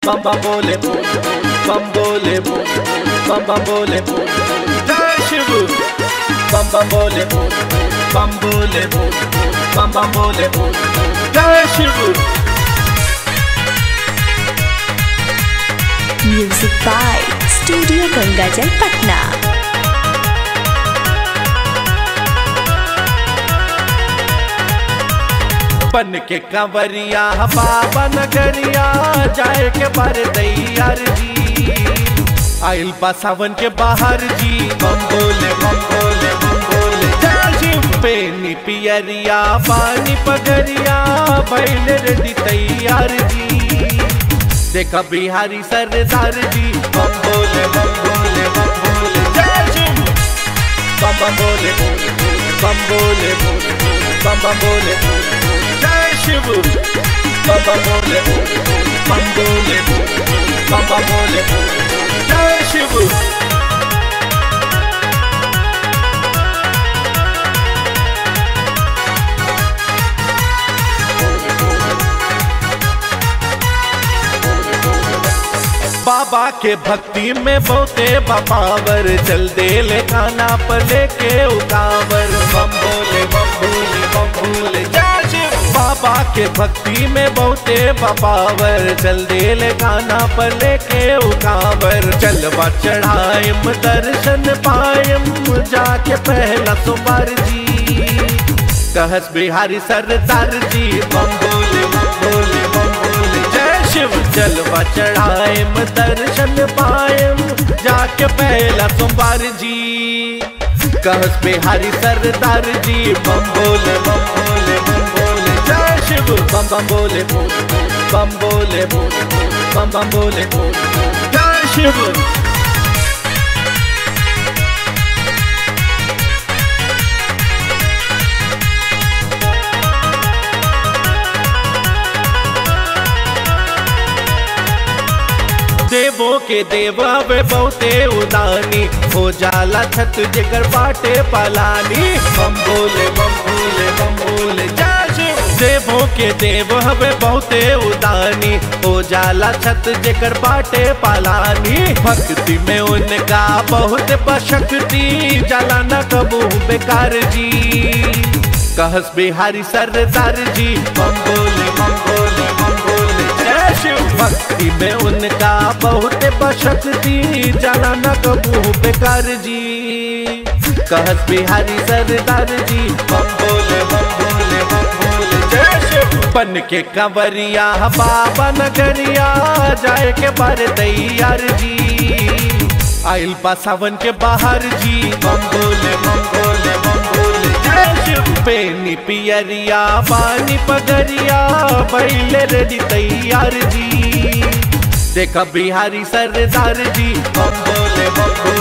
bam bam bole bole bam bole bole bam bam bole bole जय Shiv bam bam bole bole bam bole bole bam bam bole bole जय Shiv music by studio गंगाजल पटना बन के कंवरिया बाबा नगरिया जाए के बर दैयार जी आइल बा सावन के बाहर जी बम बोले बम बोले बम बोले जय शिव पेनी पियरिया पानी पगरिया बैल रेडी तैयार जी देखा बिहारी सरदार जी बम बोले बम बोले बम बोले जय शिव बम बम बोले बोले बम बोले बोले बम बम बोले बोले जय शिव बम बम बोले बोले बम बोले बोले बम बम बोले बोले जय शिव बाबा के भक्ति में बहुते बपावर चल दे ले खाना पर लेके उकावर बम बोले बम बोले बम बोले जय शिव बाबा के भक्ति में बहुते बपावर चल दे ले खाना पर लेके उकावर चलवा चढ़ाएम दर्शन पाएम जाके पहला सुमार जी कहस बिहारी सरदार जी बम बोले बम बोले बम बोले जय शिव जलवा चढ़ाएम दर्शन पाएम जाके पहला सोमवार जी कहस बिहारी सरदार जी बम बोले बम बोले बम बोले जय शिव बम बम बोले बोले बम बोले बोले बम बम बोले बोले जय शिव देवों के देव वे बहुते उदानी हो जाला छत जिगर बाटे पलानी बम बोले बम बोले बम बोले जय शिव देवों के देव हवे बहुते उदानी हो जाला छत जिगर बाटे पलानी भक्ति में उनका बहुत बशक्ति जाला न कबू बेकार जी कहस बिहारी सरदार जी बम बोले बम बोले बम बोले जय शिव भक्ति में उनका बहुत बशक्ति जाना न कबू बेकार जी कहस बिहारी सरदार जी बम बोले बम बोले बम बोले जय शिव बन के कंवरिया बाबा नगरिया जाए के बारे तैयार जी आइल बा सावन के बाहर जी बम बोले बम बोले बम बोले जय शिव पेनी पियरिया पानी पगरिया बैल रेडी तैयार जी देखा बिहारी सरदार जी बम बोले बम बोले